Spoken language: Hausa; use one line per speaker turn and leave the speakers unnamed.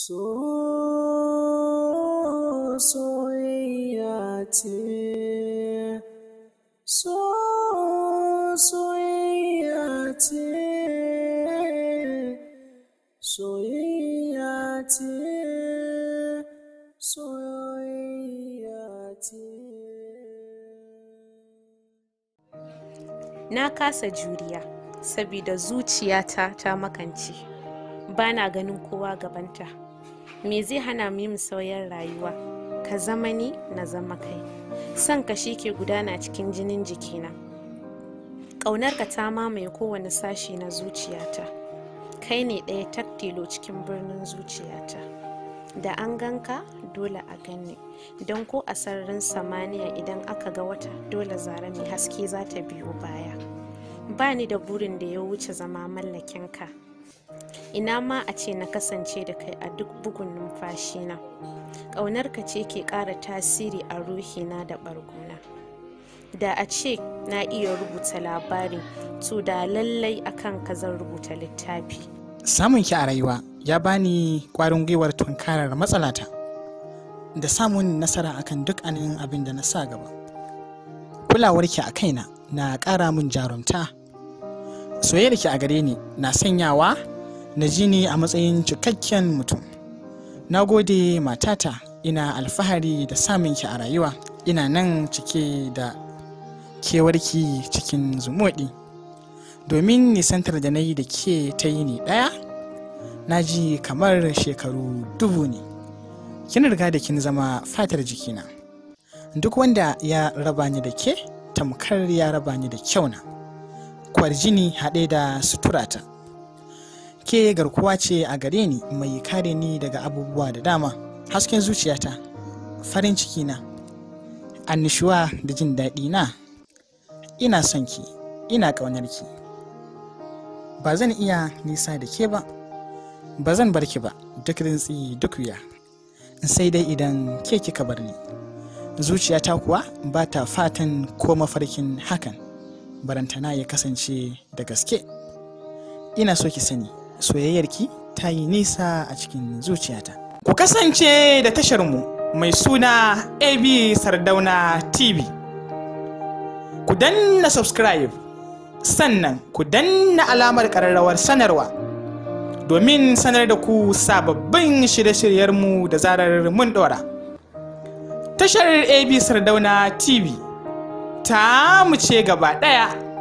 So soyayya ce, so soyayya ce, soyayya ce, soyayya ce.
Na kasa juriya saboda zuciyata ta makance. Bana ganin kowa gabanta. Me zai hana mu yin sauyin rayuwa? Ka zama ni na zama kai. Son ka shi ke gudana cikin jinin jikina. Ƙaunarka ta mamaye kowane sashi na zuciyata. Kai ne ɗaya taktilo cikin birnin zuciyata. Da an ganka dole a ganni. Don ko a sararin samaniya idan aka ga wata dole zara mai haske za ta biyo baya. Ba ni da burin da ya wuce zama mallakinka. ina ma a ce na kasance da kai a duk bugun numfashina ƙaunarka ce ke ƙara tasiri a ruhina da ɓargona da a ce na iya rubuta labari to da lallai akan ka zan rubuta littafi
samun ki a rayuwa ya bani kwarin gwiwar tunkarar matsalata da samun nasara akan duk anin abin da na sa gaba kulawarki a kaina na ƙara min jarumta soyayyarki a gare ni na sanyawa na ji ni a matsayin cikakken mutum na gode matata ina alfahari da samunki a rayuwa ina nan cike da kewarki cikin zumuɗi domin nisantar da na yi da ke ta yi ni ɗaya na ji kamar shekaru dubu ne kin riga da kin zama fatar jikina duk wanda ya raba ni da ke tamkar ya raba ni da kyauna kwarjini haɗe da suturata ke garkuwa ce a gare ni mai kare ni daga abubuwa da dama hasken zuciyata farin ciki na annishuwa da jin daɗi na ina son ki ina ƙaunar ki ba zan iya nisa da ke ba ba zan bar ki ba duk rintsi duk wuya sai dai idan ke kika bar ni zuciyata kuwa ba ta fatan ko mafarkin hakan barantana ya kasance da gaske ina so ki sani soyayyarki ta yi nisa a cikin zuciyata. Ku kasance da tasharmu mai suna AB Sardauna TV. Ku danna subscribe sannan ku danna alamar ƙararrawar sanarwa domin sanar da ku sababbin shirye-shiryenmu da zarar mun ɗora. Tashar AB Sardauna TV ta mu ce gaba ɗaya.